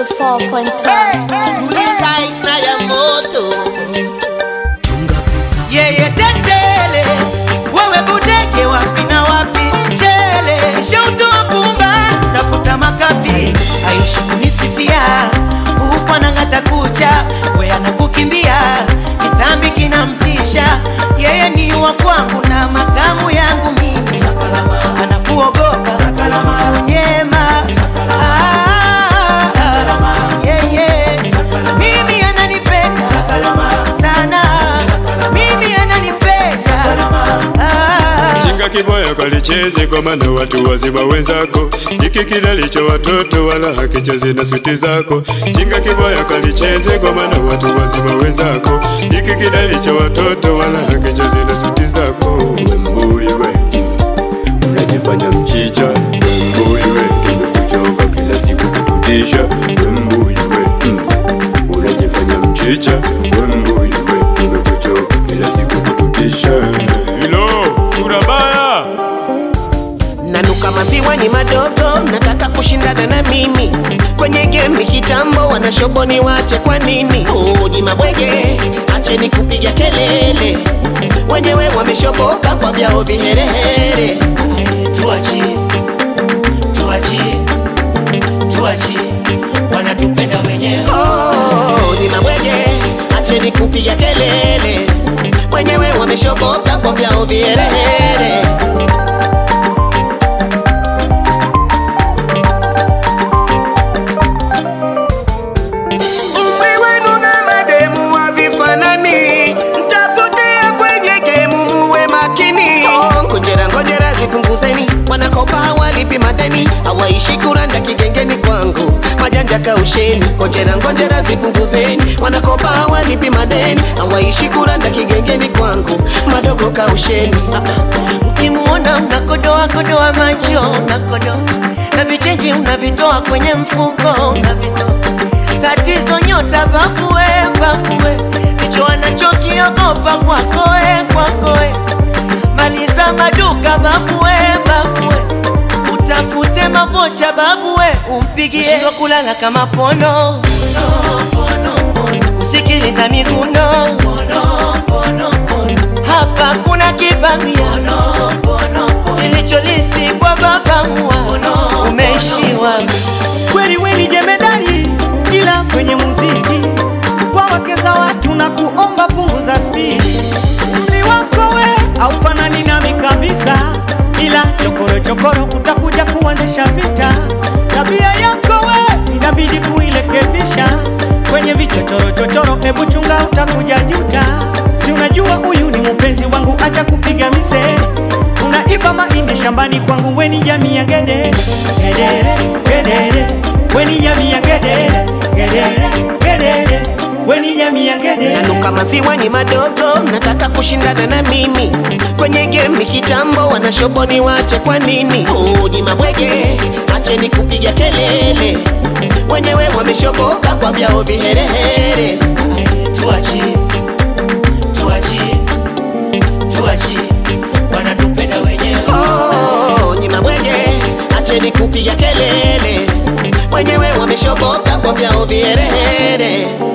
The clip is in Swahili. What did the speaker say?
104.5 Tuliza na ya moto yeye tetele, wewe budege wapi na wapi mchele, shautoa pumba, tafuta makapi, aishi kunisifia huku anang'ata kucha, we anakukimbia, kitambi kinamtisha, yeye ni wa kwangu na makamu yangu mimi, anakuogopa kunyema Ah, yeye mimi ananipenda sana mimi ananipesa Ah. Chinga kiboya kalicheze kwa maana watu wazima wenzako, hiki kilalicho watoto wala hakicheze na suti zako. Chinga kiboya kalicheze kwa maana watu wazima wenzako, hiki kilalicho watoto wala hakicheze na suti zako. Wembui we unajifanya mchicha, wembui we imekuchoka kila siku kututisha, wembui we mm. unajifanya mchicha, wembui we imekuchoka kila siku kututisha. Hilo sura baya nanuka maziwa ni madogo, nataka kushindana na mimi kwenye game kitambo, wanashoboni wache kwa nini? Uji mabwege, acheni kupiga kelele, wenyewe wameshoboka kwa vyao viherehere. Tuachie, tuachie, tuachie, wanatupenda wenyewe. Oh, ni mabwege, acheni kupiga kelele, wenyewe wameshoboka kwa vyao viherehere. Umri wenu na mademu havifanani, mtapotea kwenye gemu, muwe makini. Oh, Ngojera ngojera zipunguzeni, wanakopa hawalipi madeni, hawaishi kuranda kigengeni kwangu, majanja kausheni. Ngojera ngojera zipunguzeni, wanakopa hawalipi madeni, hawaishi kuranda kigengeni kwangu, madogo kausheni. ukimuona unakodoa kodoa macho unakodoa na vichenji unavitoa kwenye mfuko unavitoa tatizo nyota bakue bakue ndicho anachokiogopa kwakoe kwakoe maliza maduka babue babue utafute mavocha babue umpigie shindwa kulala kama pono kusikiliza miguno hapa kuna kibamia ilicholisi kwa baba mua umeishiwa kweli weni jemedari ila kwenye muziki kwa wake za watu na kuomba punguza spidi mli wako we aufanani nami kabisa ila chokoro chokoro utakuja kuanzisha vita tabia yako we inabidi kuilekebisha kwenye vichochoro chochoro hebu chunga utakuja juta si unajua huyu ni mpenzi wangu acha kupiga miseri unaiba mahindi shambani kwangu weni jamii ya gedere gedere gedere weni jamii ya gedere gedere gedere weni jamii ya gedere nanuka maziwa ni madogo, nataka kushindana na mimi kwenye game kitambo, wanashoboni wache kwa nini? Uji mabwege, acheni kupiga kelele, wenyewe wameshoboka kwa vyao viherehere. Tuachie, tuachie, tuachie, wanatupenda wenyewe. Oh, ni mabwege, acheni kupiga kelele, wenyewe wameshoboka kwa vyao viherehere.